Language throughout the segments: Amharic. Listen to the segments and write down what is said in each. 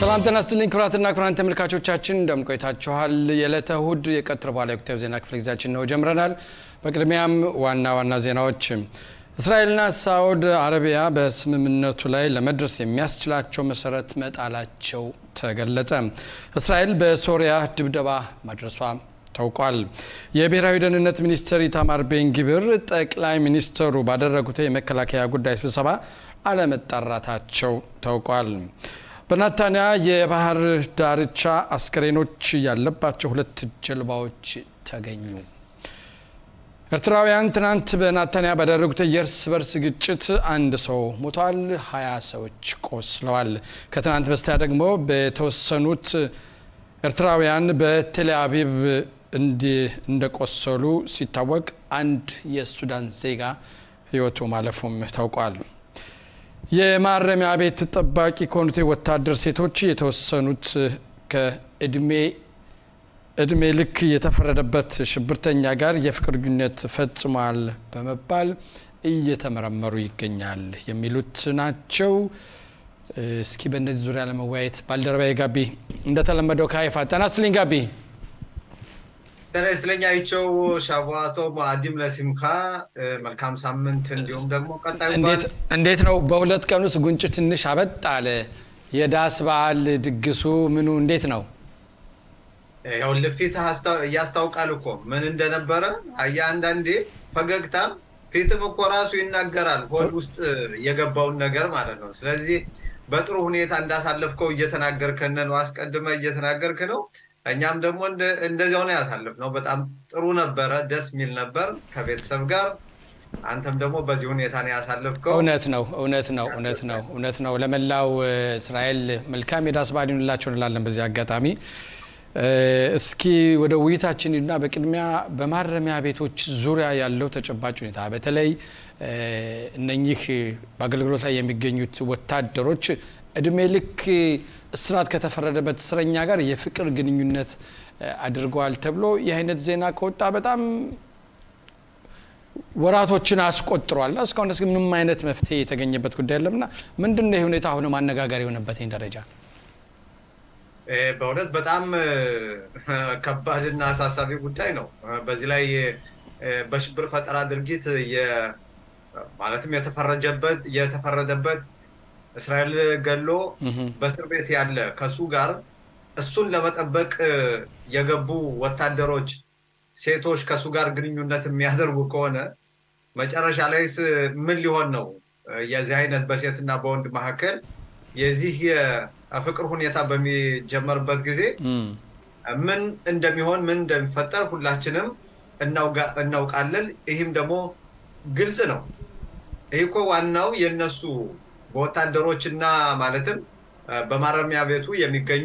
ሰላም ጤና ይስጥልኝ ክቡራትና ክቡራን ተመልካቾቻችን እንደምን ቆይታችኋል? የዕለተ እሁድ የቀትር በኋላ ወቅታዊ ዜና ክፍለ ጊዜያችን ነው ጀምረናል። በቅድሚያም ዋና ዋና ዜናዎች እስራኤልና ሳዑድ አረቢያ በስምምነቱ ላይ ለመድረስ የሚያስችላቸው መሰረት መጣላቸው ተገለጸ። እስራኤል በሶሪያ ድብደባ ማድረሷ ታውቋል። የብሔራዊ ደህንነት ሚኒስትር ኢታማር ቤንጊብር ጠቅላይ ሚኒስትሩ ባደረጉት የመከላከያ ጉዳይ ስብሰባ አለመጣራታቸው ታውቋል። በናታንያ የባህር ዳርቻ አስከሬኖች ያለባቸው ሁለት ጀልባዎች ተገኙ። ኤርትራውያን ትናንት በናታንያ ባደረጉት የእርስ በርስ ግጭት አንድ ሰው ሞቷል፣ ሀያ ሰዎች ቆስለዋል። ከትናንት በስቲያ ደግሞ በተወሰኑት ኤርትራውያን በቴል አቪቭ እንደቆሰሉ ሲታወቅ አንድ የሱዳን ዜጋ ሕይወቱ ማለፉም ታውቋል። የማረሚያ ቤት ጠባቂ ከሆኑት ወታደር ሴቶች የተወሰኑት ከእድሜ እድሜ ልክ የተፈረደበት ሽብርተኛ ጋር የፍቅር ግንኙነት ፈጽሟል በመባል እየተመረመሩ ይገኛል የሚሉት ናቸው። እስኪ በእነዚህ ዙሪያ ለመወያየት ባልደረባዬ ጋቢ እንደተለመደው ከሀይፋ ጤና ይስጥልኝ ጋቢ። ጤና ይስጥልኝ አይቸው ሻቧቶ አዲም ለሲምካ መልካም ሳምንት። እንዲሁም ደግሞ ቀጣዩ እንዴት ነው? በሁለት ቀን ውስጥ ጉንጭ ትንሽ አበጥ አለ። የዳስ በዓል ድግሱ ምኑ እንዴት ነው? ያው ፊትህ እያስታውቃል እኮ ምን እንደነበረ አየህ። አንዳንዴ ፈገግታም ፊትም እኮ ራሱ ይናገራል፣ ሆድ ውስጥ የገባውን ነገር ማለት ነው። ስለዚህ በጥሩ ሁኔታ እንዳሳለፍከው እየተናገርከን ነው፣ አስቀድመህ እየተናገርክ ነው። እኛም ደግሞ እንደዚያው ነው ያሳለፍነው። በጣም ጥሩ ነበረ፣ ደስ የሚል ነበር ከቤተሰብ ጋር። አንተም ደግሞ በዚህ ሁኔታ ነው ያሳለፍከው። እውነት ነው፣ እውነት ነው፣ እውነት ነው፣ እውነት ነው። ለመላው እስራኤል መልካም የዳስ በዓል ይሁንላቸው እንላለን በዚህ አጋጣሚ። እስኪ ወደ ውይይታችን ሂድና በቅድሚያ በማረሚያ ቤቶች ዙሪያ ያለው ተጨባጭ ሁኔታ በተለይ እነኚህ በአገልግሎት ላይ የሚገኙት ወታደሮች እድሜ ልክ እስራት ከተፈረደበት እስረኛ ጋር የፍቅር ግንኙነት አድርገዋል ተብሎ ይህ አይነት ዜና ከወጣ በጣም ወራቶችን አስቆጥሯል። እስካሁን ድረስ ምንም አይነት መፍትሄ የተገኘበት ጉዳይ የለምና ምንድን ነው ይህ ሁኔታ አሁንም አነጋጋሪ የሆነበት ደረጃ? በእውነት በጣም ከባድና አሳሳቢ ጉዳይ ነው። በዚህ ላይ በሽብር ፈጠራ ድርጊት ማለትም የተፈረጀበት የተፈረደበት እስራኤል ገሎ በእስር ቤት ያለ ከሱ ጋር እሱን ለመጠበቅ የገቡ ወታደሮች ሴቶች ከሱ ጋር ግንኙነት የሚያደርጉ ከሆነ መጨረሻ ላይ ምን ሊሆን ነው? የዚህ አይነት በሴትና በወንድ መካከል የዚህ የፍቅር ሁኔታ በሚጀመርበት ጊዜ ምን እንደሚሆን ምን እንደሚፈጠር ሁላችንም እናውቃለን። ይህም ደግሞ ግልጽ ነው። ይህ እኮ ዋናው የነሱ በወታደሮች እና ማለትም በማረሚያ ቤቱ የሚገኙ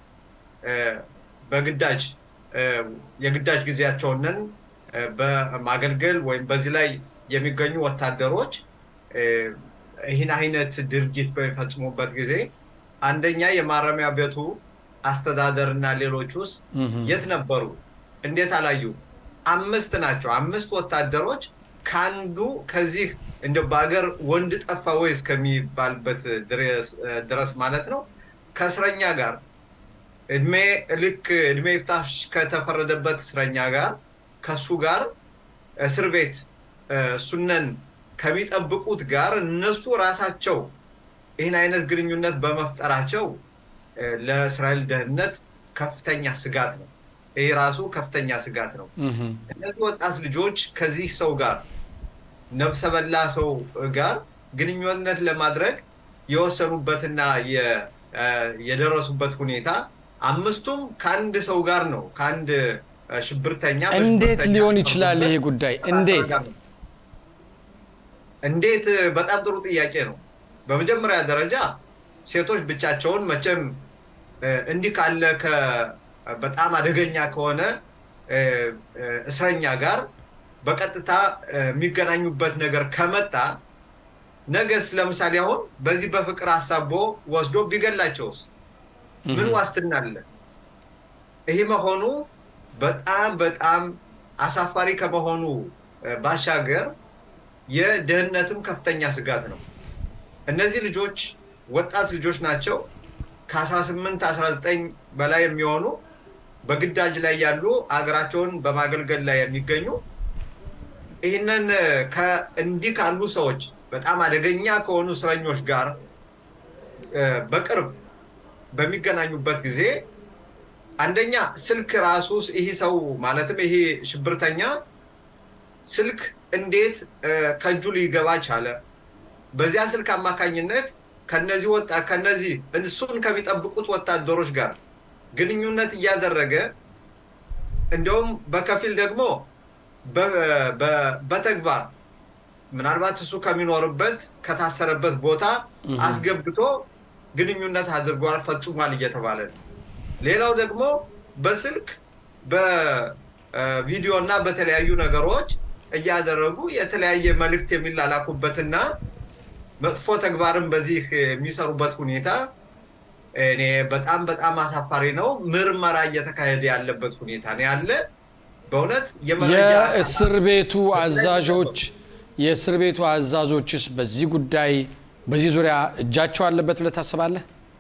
በግዳጅ የግዳጅ ጊዜያቸውንን በማገልገል ወይም በዚህ ላይ የሚገኙ ወታደሮች ይህን አይነት ድርጊት በሚፈጽሙበት ጊዜ አንደኛ የማረሚያ ቤቱ አስተዳደር እና ሌሎች ውስጥ የት ነበሩ? እንዴት አላዩ? አምስት ናቸው። አምስት ወታደሮች ከአንዱ ከዚህ እንደ በሀገር ወንድ ጠፋ ወይ እስከሚባልበት ድረስ ማለት ነው ከእስረኛ ጋር እድሜ ልክ እድሜ ይፍታሽ ከተፈረደበት እስረኛ ጋር ከሱ ጋር እስር ቤት እሱነን ከሚጠብቁት ጋር እነሱ ራሳቸው ይህን አይነት ግንኙነት በመፍጠራቸው ለእስራኤል ደህንነት ከፍተኛ ስጋት ነው። ይህ ራሱ ከፍተኛ ስጋት ነው። እነዚህ ወጣት ልጆች ከዚህ ሰው ጋር ነፍሰ በላ ሰው ጋር ግንኙነት ለማድረግ የወሰኑበትና የደረሱበት ሁኔታ አምስቱም ከአንድ ሰው ጋር ነው። ከአንድ ሽብርተኛ እንዴት ሊሆን ይችላል ይሄ ጉዳይ? እንዴት እንዴት? በጣም ጥሩ ጥያቄ ነው። በመጀመሪያ ደረጃ ሴቶች ብቻቸውን መቼም እንዲህ ካለ በጣም አደገኛ ከሆነ እስረኛ ጋር በቀጥታ የሚገናኙበት ነገር ከመጣ ነገስ ለምሳሌ አሁን በዚህ በፍቅር አሳቦ ወስዶ ቢገላቸውስ ምን ዋስትና አለ? ይህ መሆኑ በጣም በጣም አሳፋሪ ከመሆኑ ባሻገር የደህንነትም ከፍተኛ ስጋት ነው። እነዚህ ልጆች ወጣት ልጆች ናቸው። ከ18 19 በላይ የሚሆኑ በግዳጅ ላይ ያሉ አገራቸውን በማገልገል ላይ የሚገኙ ይህንን እንዲህ ካሉ ሰዎች በጣም አደገኛ ከሆኑ እስረኞች ጋር በቅርብ በሚገናኙበት ጊዜ አንደኛ ስልክ ራሱ ይህ ሰው ማለትም ይሄ ሽብርተኛ ስልክ እንዴት ከእጁ ሊገባ ቻለ? በዚያ ስልክ አማካኝነት ከነዚህ ወጣ ከነዚህ እሱን ከሚጠብቁት ወታደሮች ጋር ግንኙነት እያደረገ እንደውም በከፊል ደግሞ በተግባር ምናልባት እሱ ከሚኖርበት ከታሰረበት ቦታ አስገብቶ ግንኙነት አድርጓል፣ ፈጽሟል እየተባለ ነው። ሌላው ደግሞ በስልክ በቪዲዮ እና በተለያዩ ነገሮች እያደረጉ የተለያየ መልእክት የሚላላኩበትና መጥፎ ተግባርን በዚህ የሚሰሩበት ሁኔታ እኔ በጣም በጣም አሳፋሪ ነው። ምርመራ እየተካሄደ ያለበት ሁኔታ ነው ያለ። በእውነት የእስር ቤቱ አዛዦች የእስር ቤቱ አዛዦችስ በዚህ ጉዳይ በዚህ ዙሪያ እጃቸው አለበት ብለህ ታስባለህ?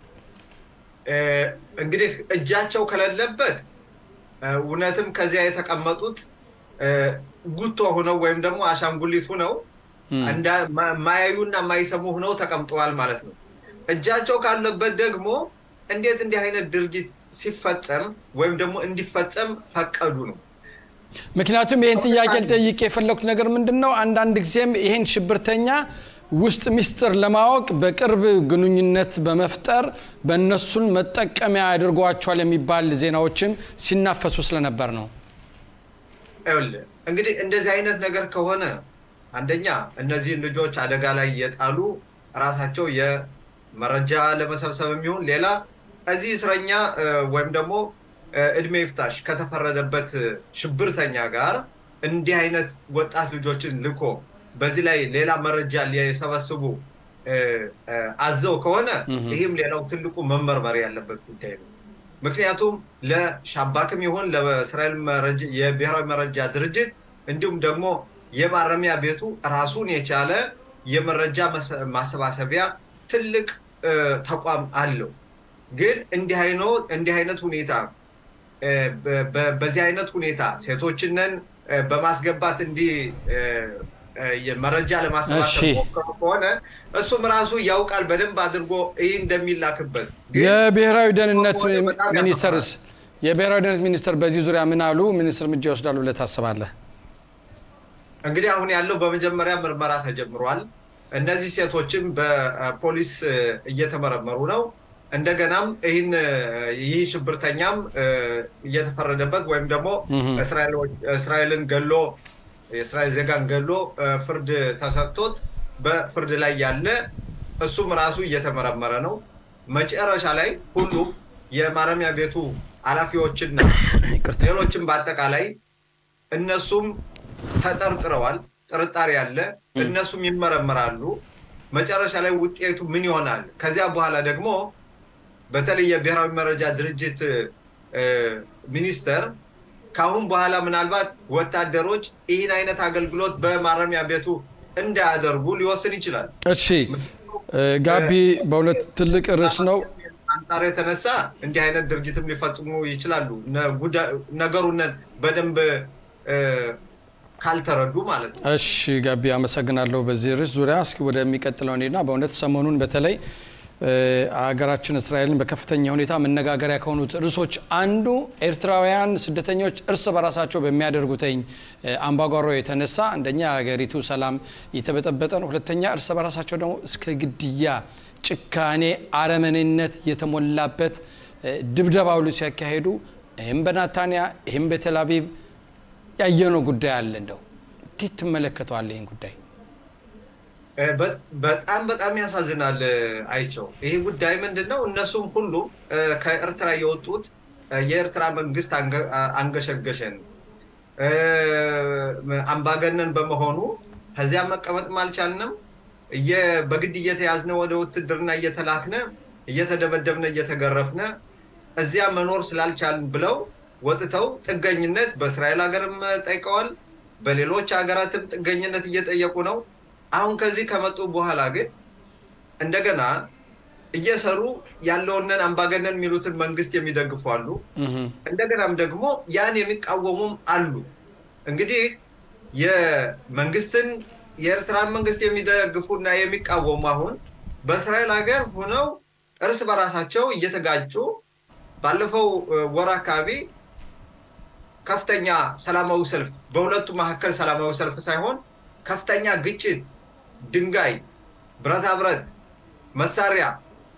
እንግዲህ እጃቸው ከሌለበት እውነትም ከዚያ የተቀመጡት ጉቶ ሁነው ወይም ደግሞ አሻንጉሊት ሁነው ማያዩና የማይሰሙ ሁነው ተቀምጠዋል ማለት ነው። እጃቸው ካለበት ደግሞ እንዴት እንዲህ አይነት ድርጊት ሲፈጸም ወይም ደግሞ እንዲፈጸም ፈቀዱ ነው። ምክንያቱም ይህን ጥያቄ ልጠይቅ የፈለኩት ነገር ምንድን ነው፣ አንዳንድ ጊዜም ይህን ሽብርተኛ ውስጥ ሚስጥር ለማወቅ በቅርብ ግንኙነት በመፍጠር በእነሱን መጠቀሚያ ያደርጓቸዋል የሚባል ዜናዎችም ሲናፈሱ ስለነበር ነው። እንግዲህ እንደዚህ አይነት ነገር ከሆነ አንደኛ እነዚህን ልጆች አደጋ ላይ የጣሉ ራሳቸው የመረጃ ለመሰብሰብ የሚሆን ሌላ እዚህ እስረኛ ወይም ደግሞ እድሜ ይፍታሽ ከተፈረደበት ሽብርተኛ ጋር እንዲህ አይነት ወጣት ልጆችን ልኮ በዚህ ላይ ሌላ መረጃ ሊሰበስቡ አዘው ከሆነ ይህም ሌላው ትልቁ መመርመር ያለበት ጉዳይ ነው። ምክንያቱም ለሻባክም ይሁን ለእስራኤል የብሔራዊ መረጃ ድርጅት እንዲሁም ደግሞ የማረሚያ ቤቱ ራሱን የቻለ የመረጃ ማሰባሰቢያ ትልቅ ተቋም አለው። ግን እንዲህ አይነት ሁኔታ በዚህ አይነት ሁኔታ ሴቶችንን በማስገባት እንዲህ መረጃ ለማሰባሰብ ሞከሩ ከሆነ እሱም ራሱ ያውቃል በደንብ አድርጎ ይህ እንደሚላክበት። የብሔራዊ ደህንነት ሚኒስተርስ የብሔራዊ ደህንነት ሚኒስተር በዚህ ዙሪያ ምን አሉ? ሚኒስትር እርምጃ ይወስዳሉ ብለህ ታስባለህ? እንግዲህ አሁን ያለው በመጀመሪያ ምርመራ ተጀምሯል። እነዚህ ሴቶችም በፖሊስ እየተመረመሩ ነው። እንደገናም ይህን ይህ ሽብርተኛም እየተፈረደበት ወይም ደግሞ እስራኤልን ገሎ የእስራኤል ዜጋን ገሎ ፍርድ ተሰጥቶት በፍርድ ላይ ያለ እሱም ራሱ እየተመረመረ ነው። መጨረሻ ላይ ሁሉም የማረሚያ ቤቱ ኃላፊዎችና ሌሎችም በአጠቃላይ እነሱም ተጠርጥረዋል። ጥርጣሬ አለ። እነሱም ይመረመራሉ። መጨረሻ ላይ ውጤቱ ምን ይሆናል? ከዚያ በኋላ ደግሞ በተለይ የብሔራዊ መረጃ ድርጅት ሚኒስተር ከአሁን በኋላ ምናልባት ወታደሮች ይህን አይነት አገልግሎት በማረሚያ ቤቱ እንዳያደርጉ ሊወስን ይችላል። እሺ ጋቢ፣ በሁለት ትልቅ ርዕስ ነው አንጻር የተነሳ እንዲህ አይነት ድርጊትም ሊፈጽሙ ይችላሉ። ነገሩን በደንብ ካልተረዱ ማለት ነው። እሺ ጋቢ፣ አመሰግናለሁ። በዚህ ርዕስ ዙሪያ እስኪ ወደሚቀጥለው እንሂድና በእውነት ሰሞኑን በተለይ ሀገራችን እስራኤልን በከፍተኛ ሁኔታ መነጋገሪያ ከሆኑት ርዕሶች አንዱ ኤርትራውያን ስደተኞች እርስ በራሳቸው በሚያደርጉትኝ አምባጓሮ የተነሳ አንደኛ ሀገሪቱ ሰላም እየተበጠበጠ ነው፣ ሁለተኛ እርስ በራሳቸው ደግሞ እስከ ግድያ፣ ጭካኔ፣ አረመኔነት የተሞላበት ድብደባ ሁሉ ሲያካሄዱ ይህም በናታንያ ይህም በቴል አቪቭ ያየነው ጉዳይ አለ። እንደው እንዴት ትመለከተዋለህ ይህን ጉዳይ? በጣም በጣም ያሳዝናል። አይቸው ይህ ጉዳይ ምንድን ነው? እነሱም ሁሉም ከኤርትራ የወጡት የኤርትራ መንግስት አንገሸገሸን አምባገነን በመሆኑ ከዚያ መቀመጥም አልቻልንም፣ በግድ እየተያዝነ ወደ ውትድርና እየተላክነ እየተደበደብነ እየተገረፍነ እዚያ መኖር ስላልቻልን ብለው ወጥተው ጥገኝነት በእስራኤል ሀገርም ጠይቀዋል። በሌሎች ሀገራትም ጥገኝነት እየጠየቁ ነው። አሁን ከዚህ ከመጡ በኋላ ግን እንደገና እየሰሩ ያለውንን አምባገነን የሚሉትን መንግስት የሚደግፉ አሉ። እንደገናም ደግሞ ያን የሚቃወሙም አሉ። እንግዲህ የመንግስትን የኤርትራን መንግስት የሚደግፉና የሚቃወሙ አሁን በእስራኤል ሀገር ሆነው እርስ በራሳቸው እየተጋጩ ባለፈው ወር አካባቢ ከፍተኛ ሰላማዊ ሰልፍ በሁለቱ መካከል ሰላማዊ ሰልፍ ሳይሆን ከፍተኛ ግጭት፣ ድንጋይ፣ ብረታ ብረት፣ መሳሪያ፣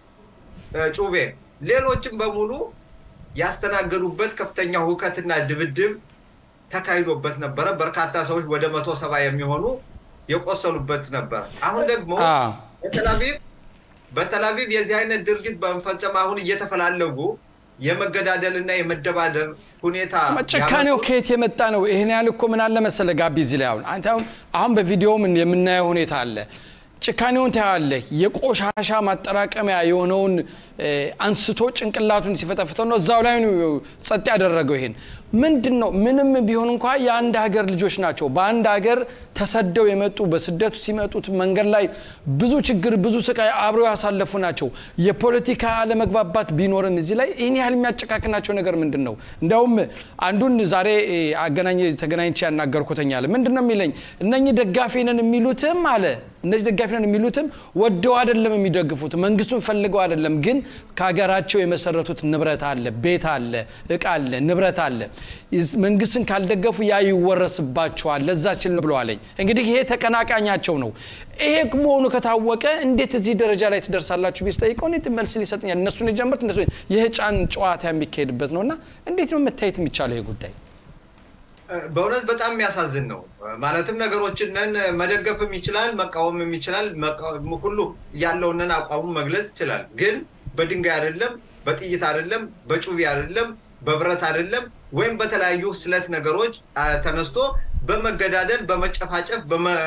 ጩቤ፣ ሌሎችም በሙሉ ያስተናገዱበት ከፍተኛ ሁከትና ድብድብ ተካሂዶበት ነበረ። በርካታ ሰዎች ወደ መቶ ሰባ የሚሆኑ የቆሰሉበት ነበረ። አሁን ደግሞ በተላቪቭ በተላቪቭ የዚህ አይነት ድርጊት በመፈጸም አሁን እየተፈላለጉ የመገዳደልና የመደባደብ ሁኔታ ጭካኔው ከየት የመጣ ነው? ይህን ያህል እኮ ምን አለ መሰለ ጋቢ እዚህ ላይ አሁን አንተ አሁን አሁን በቪዲዮም የምናየው ሁኔታ አለ። ጭካኔውን ታያለህ። የቆሻሻ ማጠራቀሚያ የሆነውን አንስቶ ጭንቅላቱን ሲፈጠፍተው ነው እዛው ላይ ጸጥ ያደረገው። ይሄን ምንድን ነው? ምንም ቢሆን እንኳ የአንድ ሀገር ልጆች ናቸው። በአንድ ሀገር ተሰደው የመጡ በስደቱ ሲመጡት መንገድ ላይ ብዙ ችግር፣ ብዙ ስቃይ አብረው ያሳለፉ ናቸው። የፖለቲካ አለመግባባት ቢኖርም እዚህ ላይ ይህን ያህል የሚያጨቃክናቸው ነገር ምንድን ነው? እንዲያውም አንዱን ዛሬ አገናኝ ተገናኝቼ ያናገርኩተኛል። ምንድን ነው የሚለኝ እነኚህ ደጋፊ ነን የሚሉትም አለ እነዚህ ደጋፊ ነን የሚሉትም ወደው አይደለም የሚደግፉት መንግስቱን ፈልገው አይደለም ግን ከሀገራቸው የመሰረቱት ንብረት አለ፣ ቤት አለ፣ እቃ አለ፣ ንብረት አለ። መንግስትን ካልደገፉ ያ ይወረስባቸዋል። ለዛ ሲል ነው ብለዋለኝ። እንግዲህ ይሄ ተቀናቃኛቸው ነው። ይሄ መሆኑ ከታወቀ እንዴት እዚህ ደረጃ ላይ ትደርሳላችሁ ቢስ ጠይቀው እኔ መልስ ሊሰጥኛል። እነሱን የጀመሩት እነሱ የህፃን ጨዋታ የሚካሄድበት ነው እና እንዴት ነው መታየት የሚቻለው ይሄ ጉዳይ? በእውነት በጣም የሚያሳዝን ነው። ማለትም ነገሮችንን መደገፍም ይችላል፣ መቃወምም ይችላል። ሁሉ ያለውንን አቋሙ መግለጽ ይችላል። ግን በድንጋይ አይደለም፣ በጥይት አይደለም፣ በጩቤ አይደለም፣ በብረት አይደለም፣ ወይም በተለያዩ ስለት ነገሮች ተነስቶ በመገዳደል በመጨፋጨፍ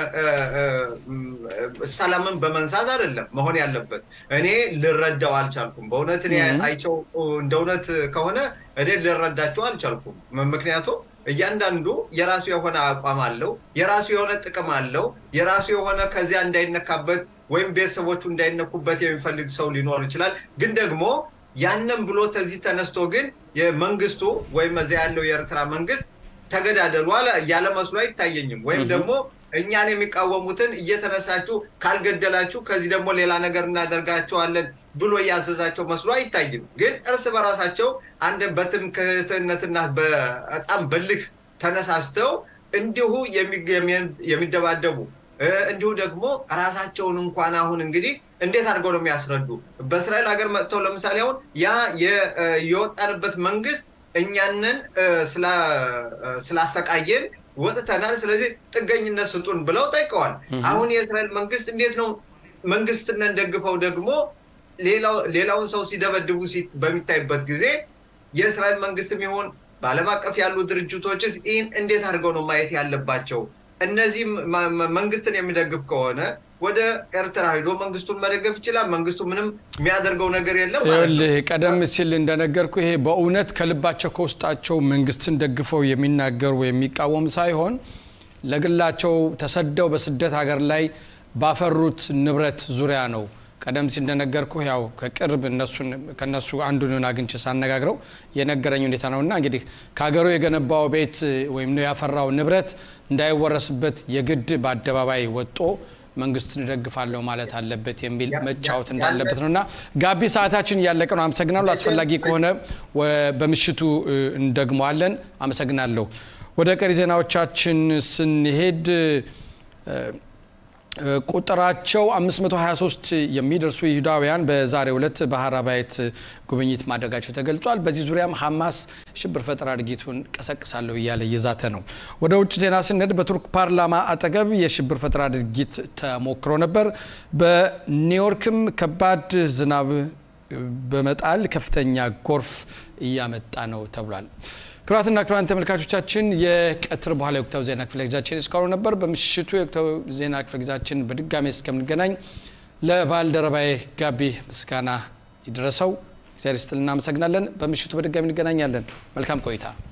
ሰላምን በመንሳት አይደለም መሆን ያለበት። እኔ ልረዳው አልቻልኩም። በእውነት እኔ አይቸው እንደ እውነት ከሆነ እኔ ልረዳቸው አልቻልኩም። ምክንያቱም እያንዳንዱ የራሱ የሆነ አቋም አለው፣ የራሱ የሆነ ጥቅም አለው፣ የራሱ የሆነ ከዚያ እንዳይነካበት ወይም ቤተሰቦቹ እንዳይነኩበት የሚፈልግ ሰው ሊኖር ይችላል። ግን ደግሞ ያንን ብሎ ከዚህ ተነስቶ ግን የመንግስቱ ወይም እዚያ ያለው የኤርትራ መንግስት ተገዳደሉ ያለ መስሎ አይታየኝም። ወይም ደግሞ እኛን የሚቃወሙትን እየተነሳችሁ ካልገደላችሁ ከዚህ ደግሞ ሌላ ነገር እናደርጋቸዋለን ብሎ እያዘዛቸው መስሎ አይታይም። ግን እርስ በራሳቸው አንድ በትምክህትነትና በጣም በልህ ተነሳስተው እንዲሁ የሚደባደቡ እንዲሁ ደግሞ ራሳቸውን እንኳን አሁን እንግዲህ እንዴት አድርገው ነው የሚያስረዱ? በእስራኤል ሀገር መጥተው ለምሳሌ አሁን ያ የወጣንበት መንግስት እኛንን ስላሰቃየን ወጥተናል፣ ስለዚህ ጥገኝነት ስጡን ብለው ጠይቀዋል። አሁን የእስራኤል መንግስት እንዴት ነው መንግስትነን ደግፈው ደግሞ ሌላውን ሰው ሲደበድቡ በሚታይበት ጊዜ የእስራኤል መንግስትም ይሁን በዓለም አቀፍ ያሉ ድርጅቶችስ ይህን እንዴት አድርገው ነው ማየት ያለባቸው? እነዚህ መንግስትን የሚደግፍ ከሆነ ወደ ኤርትራ ሂዶ መንግስቱን መደገፍ ይችላል። መንግስቱ ምንም የሚያደርገው ነገር የለም ማለት ነው። ቀደም ሲል እንደነገርኩ ይሄ በእውነት ከልባቸው ከውስጣቸው መንግስትን ደግፈው የሚናገሩ የሚቃወም ሳይሆን ለግላቸው ተሰደው በስደት ሀገር ላይ ባፈሩት ንብረት ዙሪያ ነው። ቀደም ሲል እንደነገርኩ ያው ከቅርብ ከነሱ አንዱን አግኝቼ ሳነጋግረው የነገረኝ ሁኔታ ነው እና እንግዲህ ከሀገሩ የገነባው ቤት ወይም ያፈራው ንብረት እንዳይወረስበት የግድ በአደባባይ ወጦ መንግስትን እደግፋለሁ ማለት አለበት የሚል መጫወት እንዳለበት ነው እና ጋቢ ሰዓታችን እያለቀ ነው። አመሰግናለሁ። አስፈላጊ ከሆነ በምሽቱ እንደግመዋለን። አመሰግናለሁ። ወደ ቀሪ ዜናዎቻችን ስንሄድ ቁጥራቸው 523 የሚደርሱ ይሁዳውያን በዛሬው ዕለት በሀራባይት ጉብኝት ማድረጋቸው ተገልጿል። በዚህ ዙሪያም ሐማስ ሽብር ፈጠራ ድርጊቱን ቀሰቅሳለሁ እያለ እየዛተ ነው። ወደ ውጭ ዜና ስንሄድ በቱርክ ፓርላማ አጠገብ የሽብር ፈጠራ ድርጊት ተሞክሮ ነበር። በኒውዮርክም ከባድ ዝናብ በመጣል ከፍተኛ ጎርፍ እያመጣ ነው ተብሏል። ክቡራትና ክቡራን ተመልካቾቻችን የቀትር በኋላ የወቅታዊ ዜና ክፍለ ጊዜያችን እስካሁኑ ነበር። በምሽቱ የወቅታዊ ዜና ክፍለ ጊዜያችን በድጋሚ እስከምንገናኝ ለባልደረባዬ ጋቢ ምስጋና ይድረሰው። እግዚአብሔር ይስጥልን። እናመሰግናለን። በምሽቱ በድጋሚ እንገናኛለን። መልካም ቆይታ